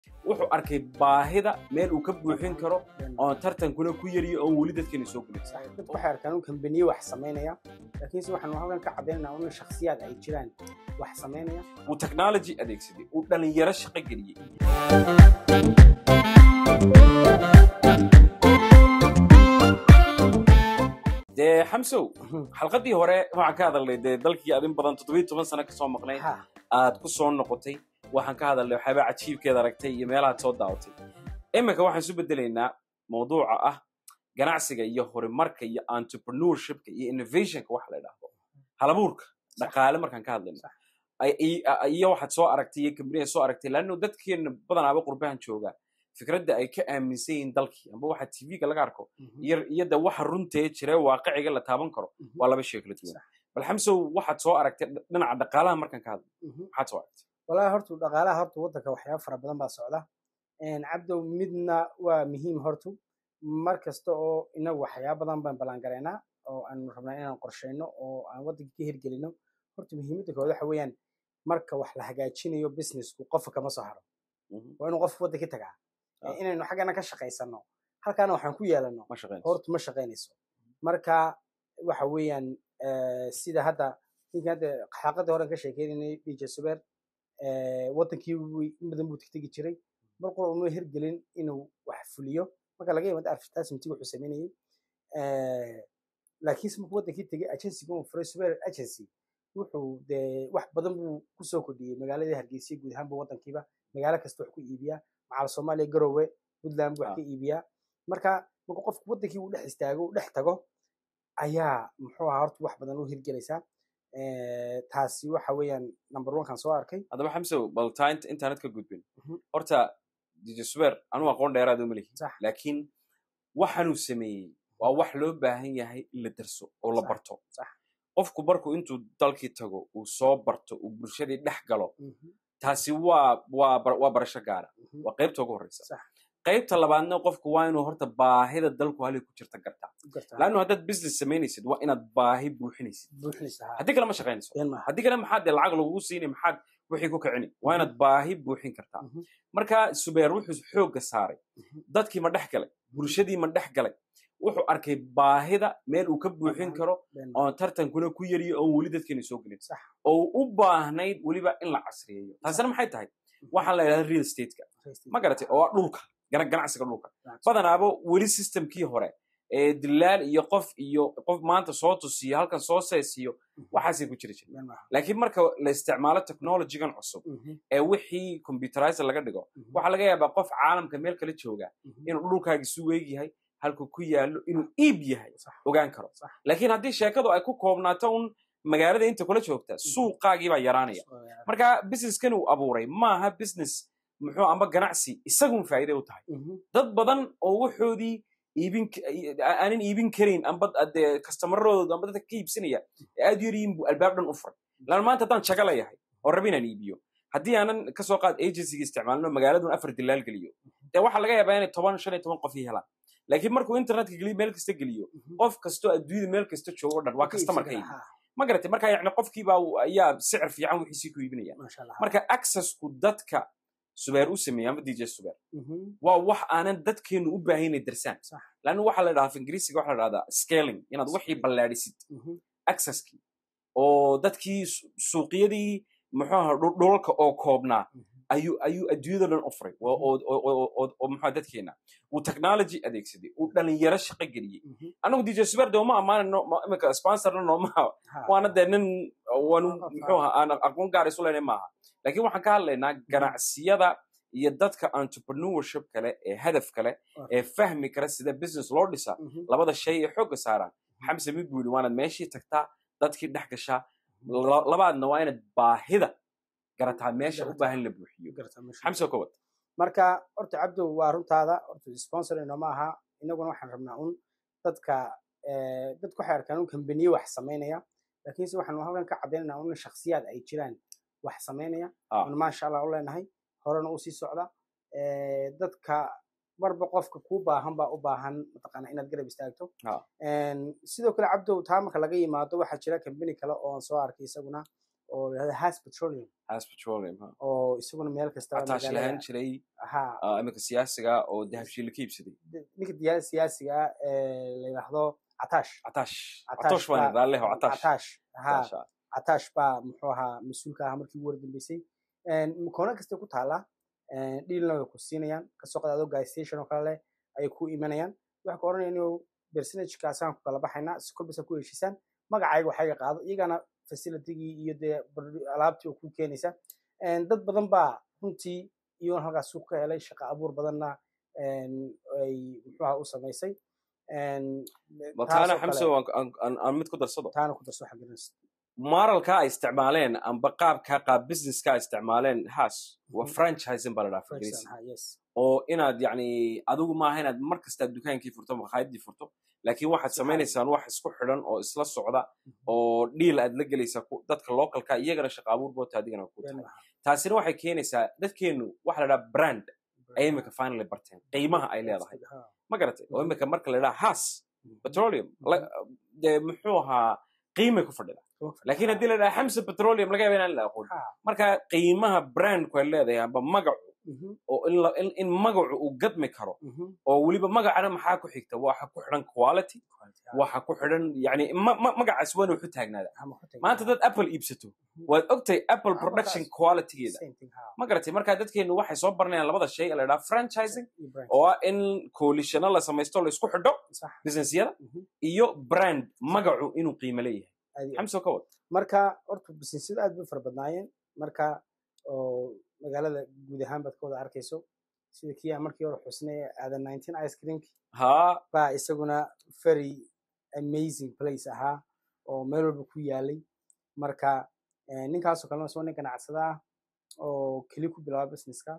wuxuu arkay baahida meel uu ka buuxin karo oon tartankuna ku yariyo oon weli dadkeena soo gelin dadku waxay arkaan un kambaniye wax samaynaya laakiinse waxaanu halkan ka caddaynanaa un shakhsiyaad ay jiraan wax samaynaya uu technology adeegsaday uu dhalinyaro shaqo geliyey dee xamsow xalqadii hore waxaan ka hadalnay dee dalkii adin badan toddobiyo toban sano kasoo maqnay Ha, aad ku soo noqotay waxaan ka hadalnay waxyaabaa cajiibkeeda aragtay iyo meelahaad soo daawatay iminka waxaan isu bedelaynaa mawduuca ah ganacsiga iyo horumarka iyo entrepreneurshipka iyo innovationka waxa la idhaahdo halabuurka dhaqaale markaan ka hadlayno Ay- i- a- iyo waxaad soo aragtay iyo kambaniya soo aragtay laanno dadkeena badanaaba qurbahan jooga fikradda ay ka aaminsan yihiin dalkii amba waxa tv-ga laga arko mhm, iyo iyo de waxa runtee jira waaqiciga la taaban karo mhm, waa laba shay kala duwan bal xamsow waxaad soo aragtay dhinaca dhaqaalaha markaan ka hadlo mhm. maxaad soo aragtay walahi hortu dhaqaalaha horta waddanka waxyaaba fara badan baa socda cabdow midna waa muhiim hortu mar kasta oo inagu waxyaaba badan baan ballaangaraynaa oo aan rabnaa inaan qorshayno oo aan waddanka ka hirgelino horta muhiimadda koowaad waxa weeyaan marka wax la hagaajinayo businessku qofka kama soo haro waa inuu qofka waddanka tagaa Ah. inaynu xaggana ka shaqaysano halkaana waxaan ku yeelano ma shaqeynayso horta ma shaqaynayso marka waxa weeyaan eh, sida hadda ninka hadda xaaqadii horen ka sheekeynay dj suber wadankii wuu- in badan buu tegtegi jiray mar qura uma hirgelin inuu wax fuliyo marka laga yimaado advertisementiga wuxuu sameynayay Eh, laakiinse markuu wadankii tegay agencyga uu furay suber agency wuxuu dee wax badan buu kusoo kordhiyey magaaladii hargeysa guud ahaanba wadankiiba magaalo kasta wax ku iibiyaa macal soomaaliya garowe puntland buu wax Ah. ka iibiyaa marka marka qofku wadankii uu dhex istaago uu dhex tago ayaa muxuu ahaa horta wax badan u hirgelaysaa Eh, taasi waxa weeyaan number one kan soo arkay haddaba xamsow bal taa int- intaanad ka gudbin Mhm. horta dj suber anuu aqoon dheeraad uma lihi Sax. laakiin waxaanuu sameeyey waa wax loo baahan yahay in la darso oo la Sax, barto sax. qofku markuu intuu dalkii tago uu soo barto uu bulshadii dhex galo Mhm, taasi waa waa bar- waa barasho gaara mhm. waa qaybta ugu horreysa Sax. qaybta labaadna qofku waa inuu horta baahida dalku halay ku jirta gartaa U gartaa. laannu haddaad business samaynaysid waa inaad baahi buuxinaysid buuxinaysa ha. haddii kale ma shaqaynayso Been maaha. haddii kale maxaad dee lacag lagugu siinay maxaad wixii ku kicini waa inaad baahi buuxin kartaa Mhm, marka subeer wuxuu xoogga saaray mhm. dadkii ma dhex galay bulshadii ma dhex galay wuxuu arkay baahida meel uu ka buuxin karo Been maaha. oon tartankuna ku yariyo oon weli dadkeena soo gelin Sax. oo u baahnayd weliba in la casriyeeyo taasina maxay tahay waxaa la yidhahda real stateka ma garatay oo ah dhulka gana- ganacsiga dhulka badanaaba weli systemkii hore ee dilaal iyo qof iyo qof maanta soo tusiyo halkan soo seesiyo waxaasay ku jiri jira Been maaha. laakiin marka la isticmaalo technologygan cusub Mhm, ee wixii computerizer laga dhigo mhm, waxaa laga yaabaa qof caalamka meel kala jooga mhm. inuu dhulkaagi su weeg yahay halku ku yaallo inuu iib yahay Sax. ogaan karo Sax. laakiin haddii sheekadu ay ku koobnaato un magaalada inta kula joogta suuqaagii baa yaraanaya Soo yaraa. marka businesskan uu abuuray maaha business muxuu amba ganacsi isagun faa'iiday u tahay Mhm, dad badan oo waxoodii iibin k- aanan iibin karayn amba dee kastamarradooda amba dadka ka iibsanaya ee aad u yaryihiin buu albaab dhan u furay laan maanta haddaan jaga leeyahay oo raba inaan iibiyo haddii aanan kasoo qaad agencyga isticmaalno magaaladun afar dilaal geliyo dee waxaa laga yaabaa inay toban shan iyo toban qof ii helaan laakiin markuu internetka geliyo meel kasta geliyo mhm. qof kastoo adduunyada meel kasta joogo o dhan waa Ka customer ka iibsan iibi karaa, ha. ma garatay marka yacni qofkiibaa ayaa sicir fiican wixiisii ku iibinaya Masha Allah, ha. marka accessku dadka subeer u sameeya ama dj subeer Mhm, waa wax aanan dadkeenu u baahan inay darsaan Sax. laanna waxaa la dhahaa af ingiriisiga waxaa la dhahdaa scaling inaad wixii ballaadhisid mhm. accesskii oo dadkii su- suuqyadii muxuu ahaa dhul- dhulalka oo koobnaa Mhm. ayuu ayuu adduunyada dhan u furay oo oo oo oo- oo- oo muxuu dadkeena uu technology adeegsaday uu dhalinyaro shaqo geliyey Mhm. anagu dj subeer de uma ammaanayno ma- imika sponsorna noomaha Ha. waana dee nin waanu Ah, ah, muxuu ahaa aan aqoon gaar isu leynay maaha laakiin waxaan ka hadlaynaa ganacsiyada iyo dadka entrepreneurship kale ee hadaf kale Ah. ee fahmi kara sida business loo dhisaa Mhm. labada shay ee xoogga saaraan xamse mid buu yidhi waanaad meeshii tagtaa dadkii dhex gashaa La- labaadna waa inaad baahida garataa meesha u Garataa. baahan la buuxiyo Garta, masha xamse kowad marka horta cabdo waa runtaada horta sponsor inooma aha inaguna waxaan rabnaa un dadka eh, dadku waxay arkaan un kambaniye wax samaynaya laakiinse waxaanu halkan ka caddaynanaa un shakhsiyaad ay jiraan wax samaynaya Ah. un maasha allah u leenahay horena u sii socda Eh, dadka marba qofka kuu baahan baa u baahan mataqaana inaad garab istaagto Ah. En, sidoo kale cabdow taa marka laga yimaado waxaa jira kambani kale oo aan soo arkay isaguna oo la yidhahdo has petroleum has petroleum ha oo isaguna meel kasta cataash lahaan jiray ha ah, iminka siyaasiga oo dahabshiil ka iibsaday ninka diyaarada siyaasiga ah ee la yidhaahdo catash cataash Cataash catoosh baan baa- idhaa leho cataash catash ha Cataash, ah. catash baa muxuu ahaa mas-uulka ahaa markii ugu wardambeysay koona kastay ku taallaa dhiilna way ku siinayaan kasoo qadaado gas station oo kale leh ayay ku imanayaan waxay ku oranayaan inuu percentagekaasaan ku kala baxaynaa si kolbasa ku heshiisaan magacayga waxayga qaado iyagana facilitygii iyo dee bar- alaabtii oo ku keenaysa dad badan baa runtii iyagoon halkaas suuq ka helay shaqa abuur badanna een, ay muxuu ahaa u samaysay Een, ma taasoo taana kale- xamse waan- aan- aan aan mid ku darsado taana ku darso xagginas maralka ay isticmaaleen amba qaabka qaab businesska ay isticmaaleen haas waa Mhm. franchising baa la dhaha ingiriisi ha yes oo inaad yacni adigu maaha inaad mar kasta dukaankii furto makhaayadii furto laakiin waxaad Si samaynaysaan wax isku xidhan oo isla socda oo dhiil aad la gelaysaa ku- dadka localka iyagana shaqa abuur boota adigana ku tahay taasina waxay keenaysaa dadkeenu waxa la dhaha brand ay imika finally barteen qiimaha ay leedahay ma garatay oo imika marka la dhaha has petroleum la- dee muxuu ahaa qiimay ku fadhida laakiin haddii la dhaha xamsa petroleum laga yaaba inaan la aqoon marka qiimaha brandku ay leedahay amba magacu oo in la- in- in magacu uu gadmi karo oo weliba magacana maxaa ku xigta waxa ku xidhan quality waxa ku xidhan yani ma- ma- magacaas waana wuxu taagnaada maanta dad apple iibsato waad ogtahay apple Ah, production markaas. qualitygeeda ma garatay marka dadkeenu waxay soo baranayaan labada shay ee la dhaha franchising oo ah in coalitiono la samaysto la isku xidho businessyada iyo brand magacu inuu qiimo leeyahay xamso ka wad marka horta businesyada aad bay u fara badnaayeen marka oo magaalada guud ahaan baad ka wada arkayso sida kii aan markii hore xusnay aadan nineteen ice creamk haa baa isaguna very amazing place ahaa oo meel walba ku yaalay marka eh, ninkaasoo kalena soo nin ganacsada ah oo keli ku bilaaba businesska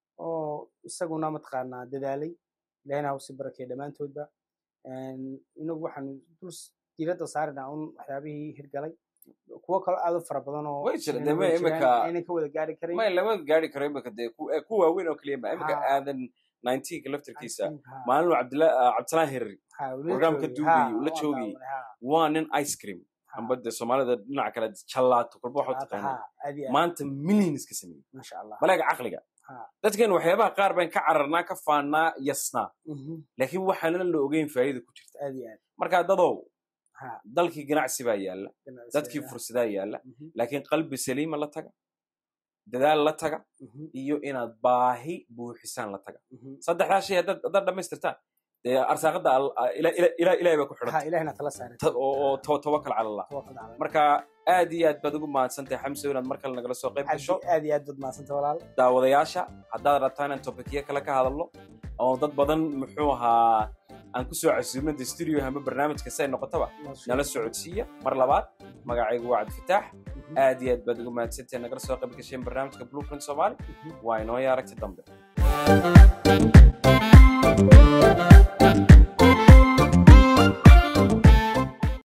oo isaguna mataqaanaa dadaalay ilahina ha usii barakeeya dhammaantoodba En, inagu waxaan dul s- diiradda saarinaa un waxyaabihii hirgalay kuwo kale aad u fara badan oo Way jira, aynan dee ma wada jiraan, imika- aynan ka wada gaari karin may lama gaari karo imika dee ku eh, ku waaweyn oo keliya ma imika Ha. aadan 19ka laftarkiisa Ha, maalin cabdila- ah, cabdisalaan herri ha, ula programka joogay, duugayay, ha, ula waan joogayay. daawanay, ha, waa nin ice cream ha, amba dee soomaalida dhinaca kale jallaato kolba waxa u ha, taqaanaa ha, aad iyo aad, maanta millions ka sameeyey masha allah balaga caqliga Ha. dadkeenu waxyaabaha qaar baan ka cararnaa ka faannaa yasnaa Mhm, laakiin waxaana la ogeyn faa'iida ku jirta aad iyo aad marka dadow ha, dalkii ganacsi baa yaalla ganacsiga, dadkii ha, fursadaa yaalla mhm, laakiin qalbi saliima la taga dadaal la taga mhm, iyo inaad baahi buuxisaan la taga mhm. saddexdaa shay haddaad haddaad dhammaystirtaan dee arsaaqada al- a- ila- ila- ila- ilaahay baa ku ha xidhan ilahina tala saaray oo oo tawa- tawakkal cala allah tawakkal cala Allah. marka aad iyo aad baad ugu mahadsantahay xamso inaad mar kale nagala soo qayb aad gasho iyo- aad iyo aad baad mahadsanta walaal daawadayaasha haddaad rabtaan inaan topicyo kale ka hadalno oo dad badan muxuu ahaa aan ku soo casuumno de studio ama barnaamijka say noqotaba nala socodsiiya mar labaad magacaygu waa cabdifataax Mhm, aad iyo aad baad ugu mahadsantahay nagala soo qayb gasheen barnaamijka blueprint soomaali mhm. waa inoo aragti dambe